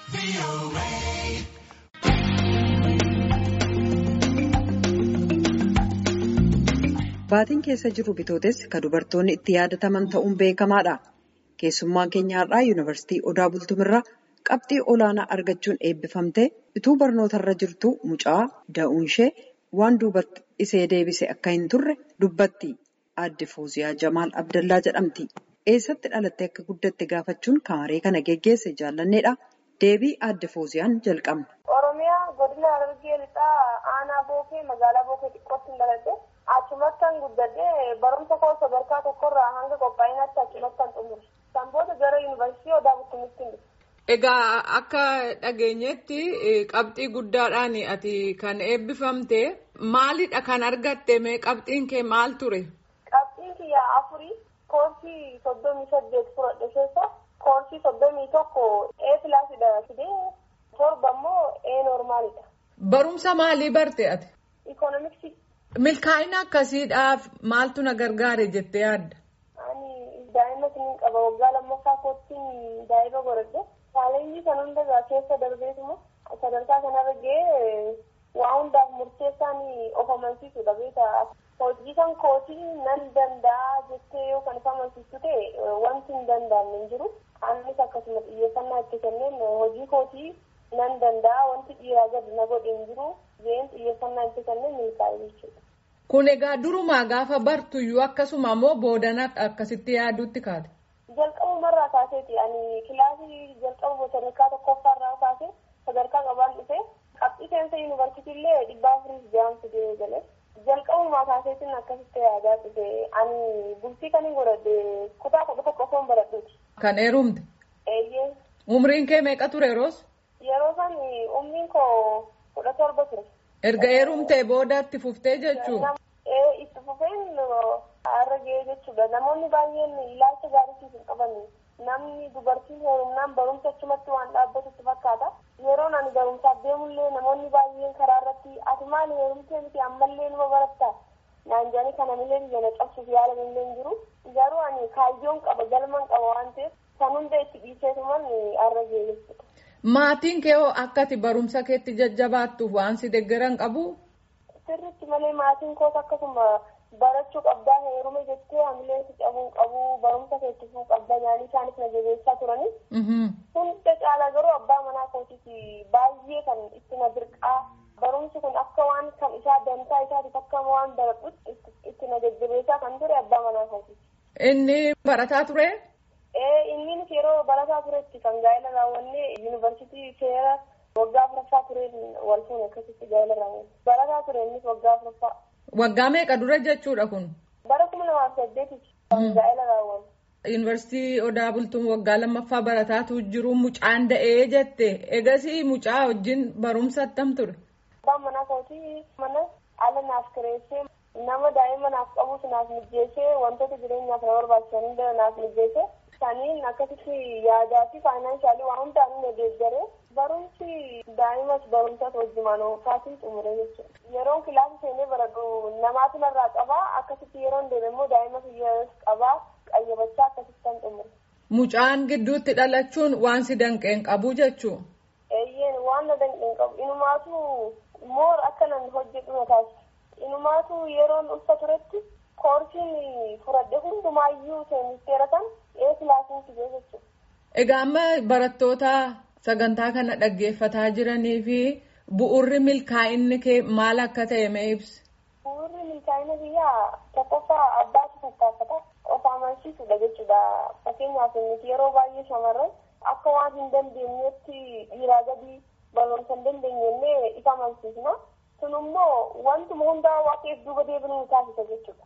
Baatiin keessa jiru bitootessa kan dubartoonni itti yaadataman ta'uun beekamaadha. Keessummaan keenya har'aa yuunivarsiitii Odaa Bultumirraa qabxii olaanaa argachuun eebbifamtee utuu barnootarra jirtu mucaa da'uun ishee waan duubatti isee deebise akka hin turre dubbatti. Aadde Fooziyaa Jamaal Abdallaa jedhamti. Eessatti dhalattee akka guddatte gaafachuun kamaree kana geggeesse jaallanneedha. Deebii Aadde Fooziyaan jalqabna. Oromiyaa godina Harargee lixaa aanaa bookee magaalaa bookee xiqqootti hin dhaladhe achumattan guddadhee barumsa koo sadarkaa tokkorraa hanga qophaa'inaatti achumattan xumure. Kan booda gara yuunivarsiitii Odaa Bultumitti hin Egaa akka dhageenyetti qabxii guddaadhaan ati kan eebbifamte maalidha kan argatte mee qabxiin kee maal ture? Qabxiin kiyya afurii koorsii soddomii saddeet fudhadhe keessa koorsii soddomii tokko ee pilaasidha fidee torba immoo ee noormaalidha. Barumsa maalii barte ati? Ikoonomiksii. Milkaa'ina akkasiidhaaf maaltu na gargaare jettee yaadda? Ani daa'ima siniin qaba waggaa lammaffaa koottiin daa'ima godhadhe. Chaalenjii kan hundarraa keessa darbeetuma sadarkaa kanarra gahee waa hundaaf murteessaan of amansiisudha beekaa. Hojii kan kootii nan danda'a jettee yoo kan of amansiistu ta'e wanti hin danda'amne hin jiru. Anis akkasuma xiyyeeffannaa itti kenneen hojii kootii nan danda'a wanti dhiiraa gadi na godhe hin jiru. Gaheen xiyyeeffannaa itti kenneen milkaa'e jechuudha. Kun egaa durumaa gaafa bartuyyuu akkasuma immoo boodana akkasitti yaaduutti kaate. Jalqabumarraa kaaseeti ani kilaasii jalqabu sadarkaa tokkoffaarraa kaasee sadarkaa qabaan dhufe qabxii seensa yuunivarsiitii illee dhibbaa afurii jaamsi gahee galee jalqabumaa kaaseetiin akkasitti yaadaa dhufe ani bultii kan hin godhadhe kutaa kudha tokko osoo hin baradhuuti. Kan heerumte. Eeyyee. Umriin kee meeqa ture yeroos? Yeroo san umriin koo kudha torba ture. Erga heerumtee boodaatti fuftee jechuudha. Ee itti fufeen har'a gahee jechuudha. Namoonni baay'een ilaalcha gaariitiif hin qaban. Namni dubartiin heerumnaan barumsa achumatti waan dhaabbatutti fakkaata. Yeroon ani barumsaaf deemullee namoonni baay'een karaa irratti ati maal heerumtee miti ammallee numa baratta. Naan jedhanii kana millee biyya na cabsuuf yaalan illee hin jiru. Garuu ani kaayyoon qaba galman qaba waan ta'eef kan hunda itti dhiiseetuman har'a gahee jechuudha. Maatiin kee hoo akka ati barumsa keetti jajjabaattuuf waan si deeggaran qabu? Sirriitti malee maatiin koos akkasuma barachuu qabdaa heerume jettee hamilee si cabuun qabu barumsa keetti fuu qabda nyaanii isaanis na jabeessaa turani. Hunda caalaa garuu abbaa manaa kootiiti baay'ee kan itti na dirqaa barumsi kun akka waan kan isaa dantaa isaatiif akka waan baradhutti itti na jajjabeessaa kan ture abbaa manaa kootiiti. Inni barataa ture? Ee innis yeroo barataa turetti kan gaa'ela raawwannee yuunivarsiitii seera waggaa afuraffaa tureen wal fuune akkasitti gaa'ela raawwanne. Barataa ture innis waggaa afuraffaa. Waggaa meeqa dura jechuudha kun? Bara kuma lamaaf saddeetitti kan gaa'ela raawwanne. Yuunivarsiitii Odaa Bultuun waggaa lammaffaa barataatu jiru mucaan da'ee jette. Egasii mucaa wajjin barumsa attam ture? Abbaan manaa kootii mana ala naaf kireessee nama daa'ima naaf qabus naaf mijjeessee wantoota jireenyaaf na barbaachisan hunda naaf mijjeessee saniin akkasitti yaadaa fi faayinaansaalii waan hundaan inni deeggaree barumsi daa'imas barumsas wajjumaan oofaatiin xumure jechuudha. Yeroon kilaasii seenee baradhu namaatu narraa qabaa akkasitti yeroon deeme immoo daa'ima fiyyaas qabaa qayyabachaa akkasitti kan xumure. Mucaan gidduutti dhalachuun waan si danqeen qabu jechuu. Eeyyeen waan na danqeen qabu inumaatu moor akka nan hojjedhu na taasisa. Inumaatu yeroon ulfa turetti koorsiin fudhadhe hundumaayyuu seenisteera kan ee kilaasiin fidee jechuudha. Egaa amma barattoota sagantaa kana dhaggeeffataa jiranii fi bu'urri milkaa'inni kee maal akka ta'e mee ibsi? Bu'urri milkaa'ina biyyaa tokkoffaa abbaatu tattaafata of amansiisudha jechuudha. Fakkeenyaaf nuti yeroo baay'ee shamarran akka waan hin dandeenyetti dhiiraa gadi barumsa hin dandeenyellee isa amansiisna. Kun immoo wantuma hundaa waaqeef duuba deebinuu nu taasisa jechuudha.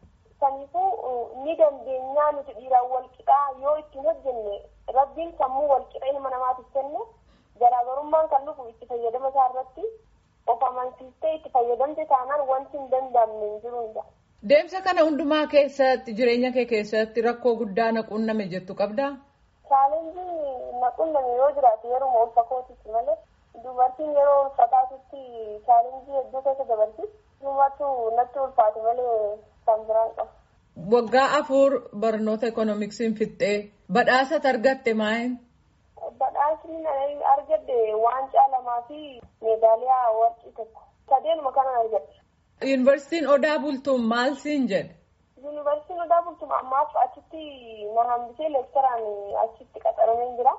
Kanaafuu ni dandeenyaa nuti dhiiraan wal qixaa yoo ittiin hojjenne rabbiin sammuu wal qixa ilma namaatiif kenne garaagarummaan kan dhufu itti fayyadama isaa irratti of amansiistee itti fayyadamte taanaan wanti hin danda'amne hin jiru hin Deemsa kana hundumaa keessatti jireenya kee keessatti rakkoo guddaa na qunname jettu qabdaa? Chaalenjii na qunname yoo jiraate yeroo ulfa kootitti malee dubartiin yeroo ulfaataatutti chaalenjii hedduu keessa dabarti. Dhumatu natti ulfaate malee kan biraan qabu. Waggaa afur barnoota ekoonoomiksiin fixxee badhaasa argatte maayin? Badhaasni argadde lamaa fi meedaaliyaa warqii tokko sadeenuma kanan argadhe. Yuunivarsiitiin Odaa Bultuun maal siin jedhe? Yuunivarsiitiin Odaa Bultuun ammaaf achitti na hambisee leektaraan achitti qaxaramee jira.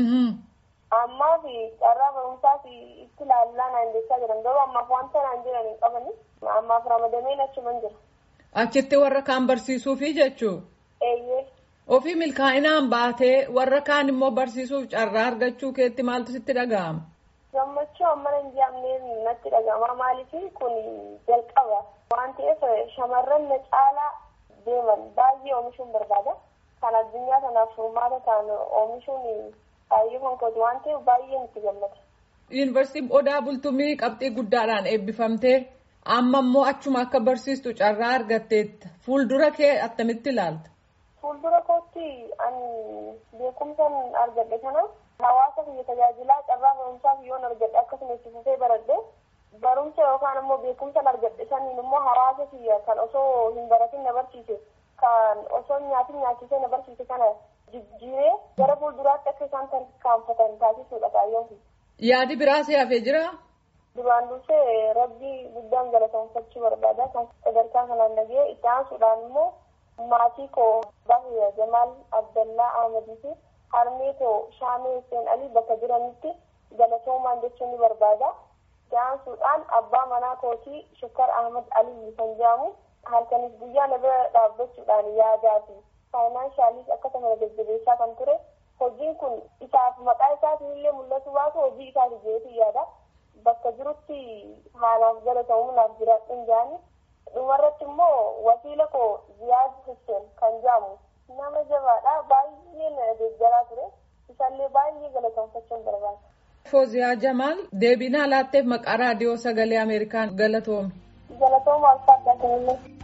Ammaa fi carraa barumsaa fi itti ilaallaa naan jechaa jiran garuu ammaaf wanta naan jiran hin qabani. Ammaaf ramadameen achuman jira. Achitti warra kaan barsiisuufi jechuu? Eeyyee. Ofii milkaa'inaan baatee warra kaan immoo barsiisuuf carraa argachuu keetti maaltu sitti dhaga'ama? Gammachuu amma hin jedhamneen natti dhaga'ama maaliif kun jalqaba waan ta'eef shamarran na caalaa deeman baay'ee oomishuun barbaada. Kan addunyaa kanaaf furmaata ta'an oomishuun baay'ee konkooti waan ta'eef baay'ee nutti gammada. Yuunivarsiitiin Odaa Bultumii qabxii guddaadhaan eebbifamtee amma immoo achuma akka barsiistu carraa argatteetta. Fuuldura kee attamitti ilaalta? Fuuldura kootti ani beekumsan argadhe kana hawaasa biyya tajaajilaa carraa barumsaaf yoon argadhe akkasuma itti fufee baradhe barumsa yookaan immoo beekumsan argadhe saniin immoo hawaasa biyya kan osoo hin baratin na barsiise kan osoo nyaatin nyaachisee na barsiise kana jijjiiree gara fuulduraatti akka isaan tarkaanfatan taasisuudha kaayyoon. Yaadi biraa si hafee jiraa? Duraan dursee rabbii guddaan galateeffachuu barbaada kan sadarkaa kanaan dhagee itti aansuudhaan immoo maatii koo Bahiya Jamaal Abdallaa Ahmadii fi harmee koo Shaamee Hussein Ali bakka jiranitti galatoomaan jechuun ni barbaada. Itti aansuudhaan abbaa manaa kootii Shukkar Ahmad Ali kan jedhamu halkanis guyyaa na bira dhaabbachuudhaan yaadaa fi faayinaanshaaliis akkasuma jajjabeessaa kan ture. Hojiin kun isaaf maqaa isaatiin illee mul'atu baatu hojii isaati jeetu yaada. Bakka jirutti haalaaf galatoomuudhaaf jiraadhuun jaani. Dhumarratti immoo wasiila koo Ziyaad Hussein kan jedhamu nama jabaadha. Baay'ee na deeggaraa ture. Isallee baay'ee galateeffachuun barbaada. Fooziyaa Jamaal deebii naa laatteef maqaa raadiyoo sagalee Ameerikaan galatoomi. Galatooma alfaadhaa kanillee.